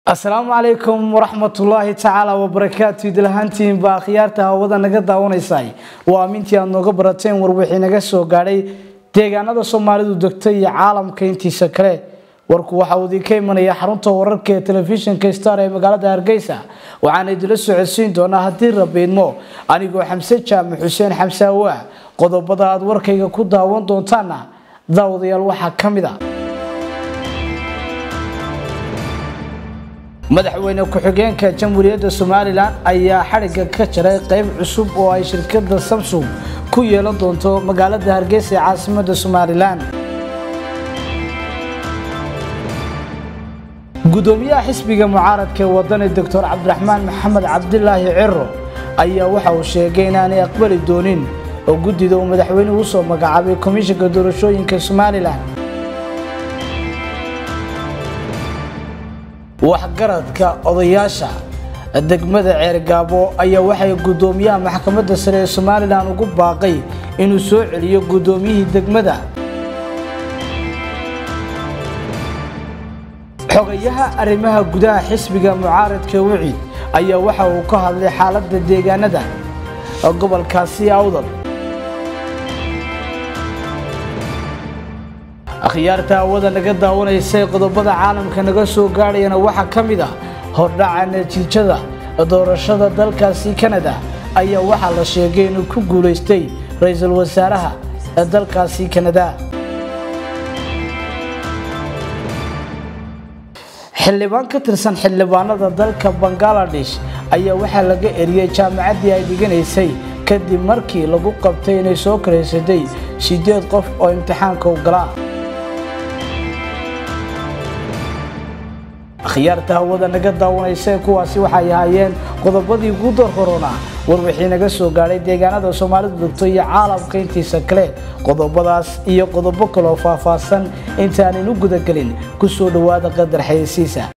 asalaamu calaykum waraxmatullaahi tacaala wabarakaatu idlahaantiin baa akhyaarta hawada naga daawanaysay waa amintii aad nooga barateen warwixii naga soo gaadhay deegaanada soomaalidu degto iyo caalamka intiisa kale warku waxa uu idinka imanaya xarunta wararka ee telefishinka star ee magaalada hargeysa waxaana idinla socodsiin doonaa haddii rabiidmo anigoo xamse jaamac xuseen xamse awaa qodobada aad warkayga ku daawan doontaana daawadayaal waxaa ka mid a madaxweyne ku-xigeenka jamhuuriyadda somalilan ayaa xadhigga ka jaray qeyb cusub oo ay shirkadda samsung ku yeelan doonto magaalada hargeysa ee caasimada somalilan gudoomiyaha xisbiga mucaaradka ee wadani doctor cabdiraxmaan maxamed cabdilaahi ciro ayaa waxa uu sheegay inaanay aqbali doonin oo guddida uu madaxweynuhu usoo magacaabay komishanka doorashooyinka somalilan waxgaradka odayaasha degmada ceergaabo ayaa waxay gudoomiyaha maxkamadda sare ee somalilan ugu baaqay inuu soo celiyo gudoomiyihii degmada xogayaha arrimaha gudaha xisbiga mucaaradka wicid ayaa waxa uu ka hadlay xaaladda deegaanada gobolkaasi awdal akhyaarta hawada naga daawanaysay qodobada caalamka naga soo gaadhayana waxaa ka mid ah hordhaca natiijada doorashada dalkaasi kanada ayaa waxaa la sheegay inuu ku guulaystay ra-iisul wasaaraha dalkaasi kanada xildhibaan ka tirsan xildhibaanada dalka bangaladesh ayaa waxaa laga eriyey jaamacaddii ay dhiganaysay kadib markii lagu qabtay inay soo karaysatay sideed qof oo imtixaanka u galaa akhyaarta hawada naga daawanaysa kuwaasi waxay ahaayeen qodobadii ugu door korona warwixii naga soo gaadhay deegaanada soomaalidu degto iyo caalamka intiisa kale qodobadaas iyo qodobo kaloo faahfaahsan intaanaynu gudagelin ku soo dhowaada qadar xayeysiisa